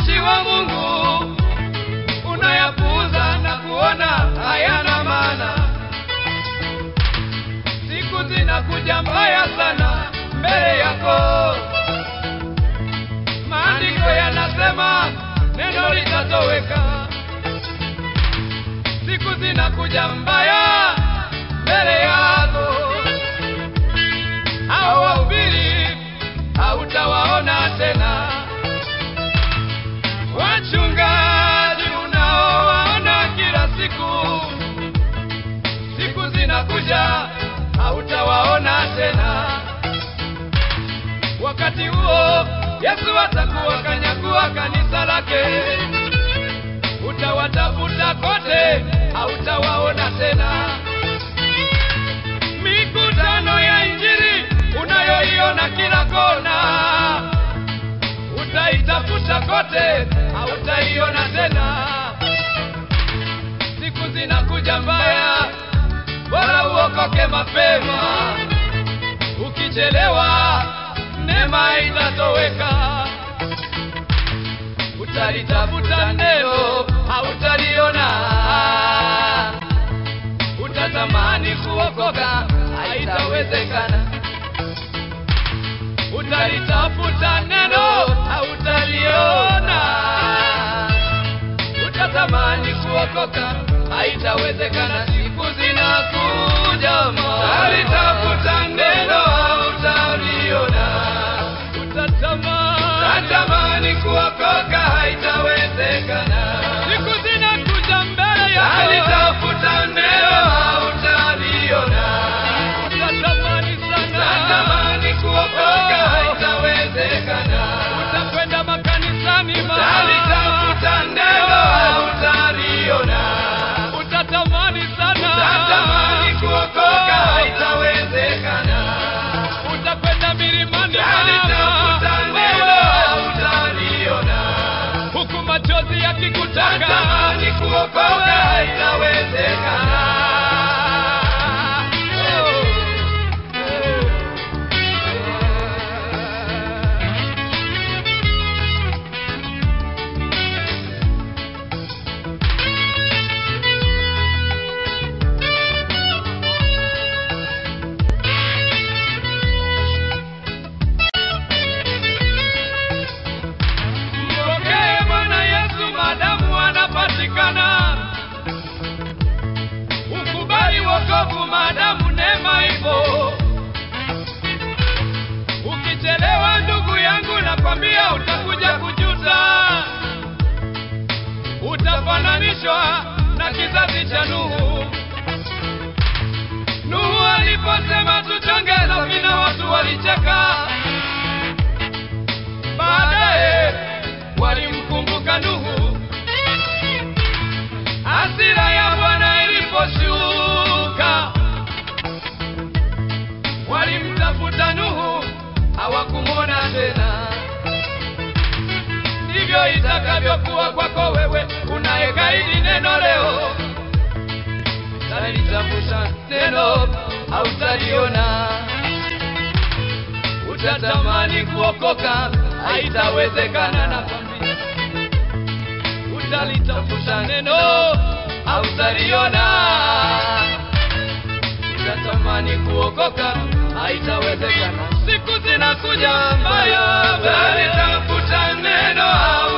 mtumishi wa Mungu, unayapuuza na kuona hayana maana. Siku zinakuja mbaya sana mbele yako. Maandiko yanasema neno litatoweka. Siku zinakuja mbaya mbele yako. Hao wahubiri hautawaona tena. Wachungaji unaowaona kila siku, siku zinakuja hautawaona tena. Wakati huo Yesu atakuwa kanyakua kanisa lake, utawatafuta kote, hautawaona tena. Mikutano ya Injili unayoiona kila kona, utaitafuta kote, hautaiona tena. Siku zinakuja mbaya, bora uokoke mapema. Ukichelewa neema itatoweka. Utalitafuta neno, hautaliona. Utatamani kuokoka, haitawezekana. Utalitafuta neno, hautaliona. Utatamani kuokoka, haitawezekana. Siku zinakuja, utalitafuta neno, hautaliona. Utatamani utatamani kuokoka, haitawezekana. Siku zinakuja mbele yako, utalitafuta neno, hautaliona. Utatamani sana, utatamani kuokoka, haitawezekana. Utakwenda makanisani, utalitafuta neno, hautaliona. Utatamani sana, utatamani kuokoka, haitawezekana. Utakwenda milimani, utalitafuta neno, hautaliona. Huku machozi yakikutaka, utatamani kuokoka, haitawezekana. Oh. Mpokee Bwana Yesu madamu anapatikana. Ukubali wokovu madamu neema ipo. Ukichelewa ndugu yangu, nakwambia utakuja kujuta. Utafananishwa na kizazi cha Nuhu. Nuhu aliposema tuchonge safina, watu walicheka. Baadaye walimkumbuka Nuhu. Hasira ya Bwana iliposhuka, walimtafuta Nuhu, hawakumwona tena. Ndivyo itakavyokuwa kwako wewe unayekaidi neno leo. Utalitafuta neno, hautaliona utatamani kuokoka, haitawezekana. Nakwambia, utalitafuta neno, hautaliona. Utatamani kuokoka, haitawezekana. Siku zinakuja mbaya, utalitafuta neno,